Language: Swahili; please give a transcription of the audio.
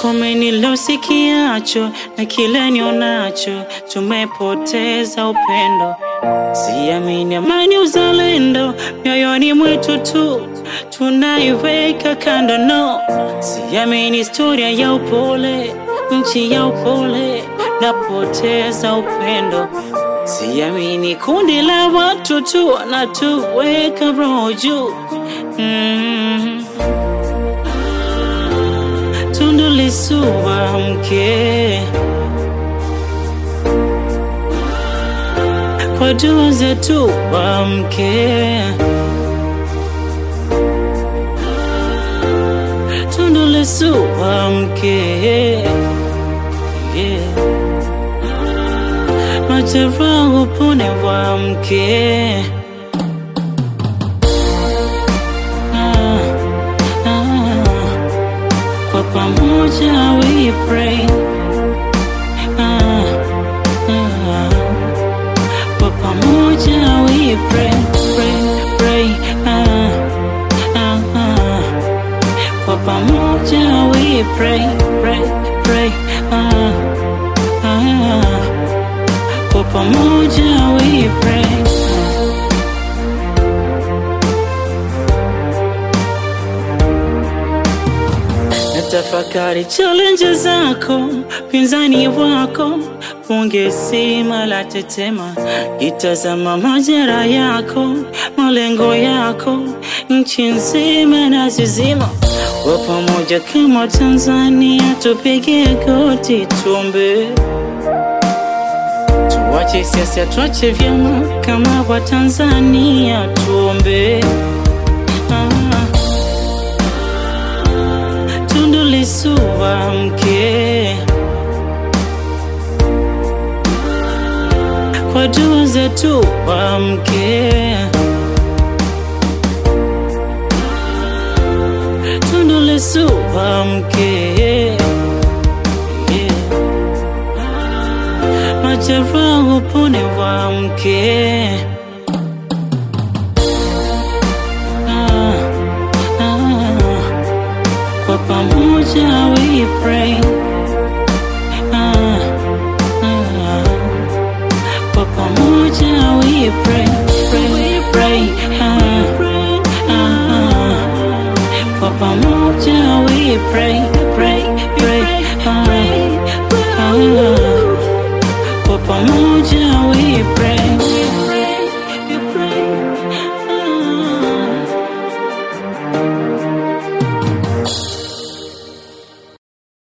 Kome nilosikiacho na kile nionacho, tumepoteza upendo. Siamini amani, uzalendo mioyoni mwetu tu tunaiweka kando, no. Siamini historia ya upole, nchi ya upole, napoteza upendo. Siamini kundi la watu tu wanatuweka roho juu mm. Tundu Lissu amke, kwa dua zetu amke. Tundu Lissu amke, yeah. Majeraha upone wamke. Ah, ah. Kwa pamoja we pray. Ah, ah. Kwa pamoja we pray, pray, pray. Ah, ah, ah. Kwa pamoja we pray, pray, pray. Ah, ah. Kwa pamoja we pray. Natafakari challenge zako, pinzani wako, bunge zima la tetema, itazama majera yako, malengo yako, nchi nzima na zizima. Kwa pamoja kama Tanzania, tupige goti tuombe, tuache siasa, tuache vyama, kama wa Tanzania tuombe. Ah. Tundu Lissu amke, kwa dua zetu amke. Tundu Lissu amke, yeah. Majeraha upone wamke. Ah, ah. Kwa pamoja we pray. Ah, ah. Kwa pamoja we pray, pray, pray. Ah, ah, ah. Kwa pamoja we pray, pray, pray. Ah, ah. Kwa pamoja we pray.